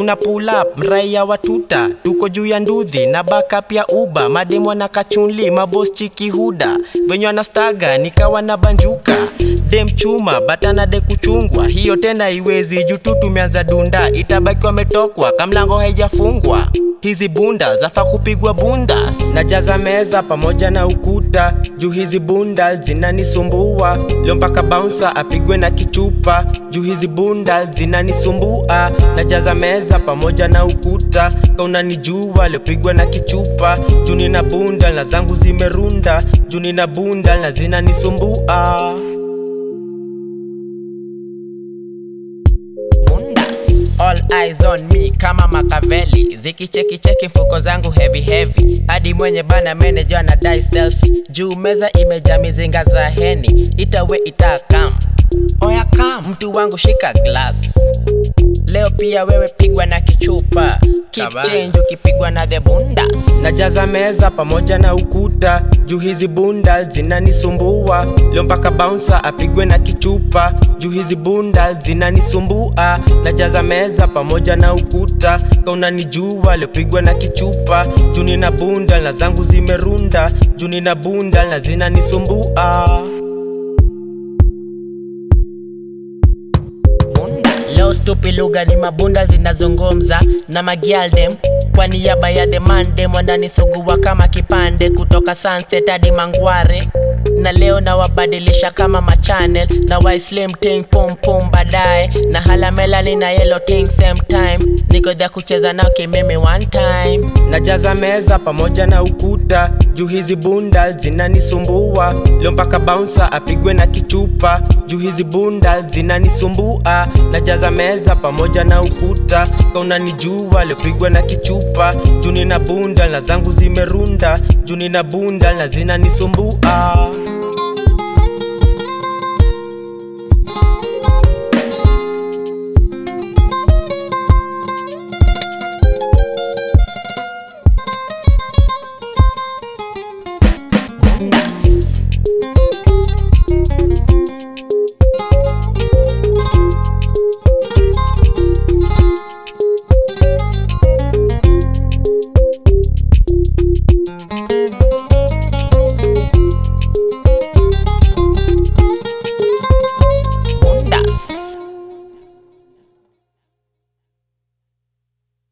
tuna pull up mraia watuta tuko juu ya nduthi na backup ya uba mademo na kachunli mabos chiki huda venye wanastaga nikawa na banjuka dem chuma batana de kuchungwa hiyo tena iwezi juu tu tumeanza dunda itabaki wametokwa kamlango haijafungwa hizi bunda zafa kupigwa bundas najaza meza pamoja na ukuta juu hizi bunda zinanisumbua leo mpaka bouncer apigwe na kichupa juu hizi bunda zinanisumbua najaza meza pamoja na ukuta kaunanijua liopigwa na kichupa juu nina bunda na zangu zimerunda juu nina bunda na zinanisumbua bundas All eyes on me kama Makaveli zikichekicheki mfuko zangu heavy heavy hadi mwenye bana manager na dai selfie juu meza imejaa mizinga za heni itawe itakam oya kam mtu wangu shika glass leo pia wewe pigwa na kichupa keep Kabana. change ukipigwa na the bundas najaza meza pamoja na ukuta juu hizi bunda zinanisumbua leo mpaka bouncer apigwe na kichupa juu hizi bunda zinanisumbua najaza meza pamoja na ukuta kaunanijua liopigwa na kichupa juu nina bunda na zangu zimerunda juu nina bunda na zinanisumbua leo stupi lugha ni mabunda zinazungumza na magialdem kwa niaba ya the mandem wananisugua kama kipande kutoka sunset hadi mangware na leo nawabadilisha kama machanel na waislim ting pum pum baadaye na halamelali na yellow king same time niko dhya kucheza nao kimimi one time najaza meza pamoja na ukuta juu hizi bunda zinanisumbua leo mpaka bouncer apigwe na kichupa juu hizi bunda zinanisumbua najaza meza pamoja na ukuta kaunanijua liopigwa na kichupa juu nina bunda na zangu zimerunda juu nina bunda na zinanisumbua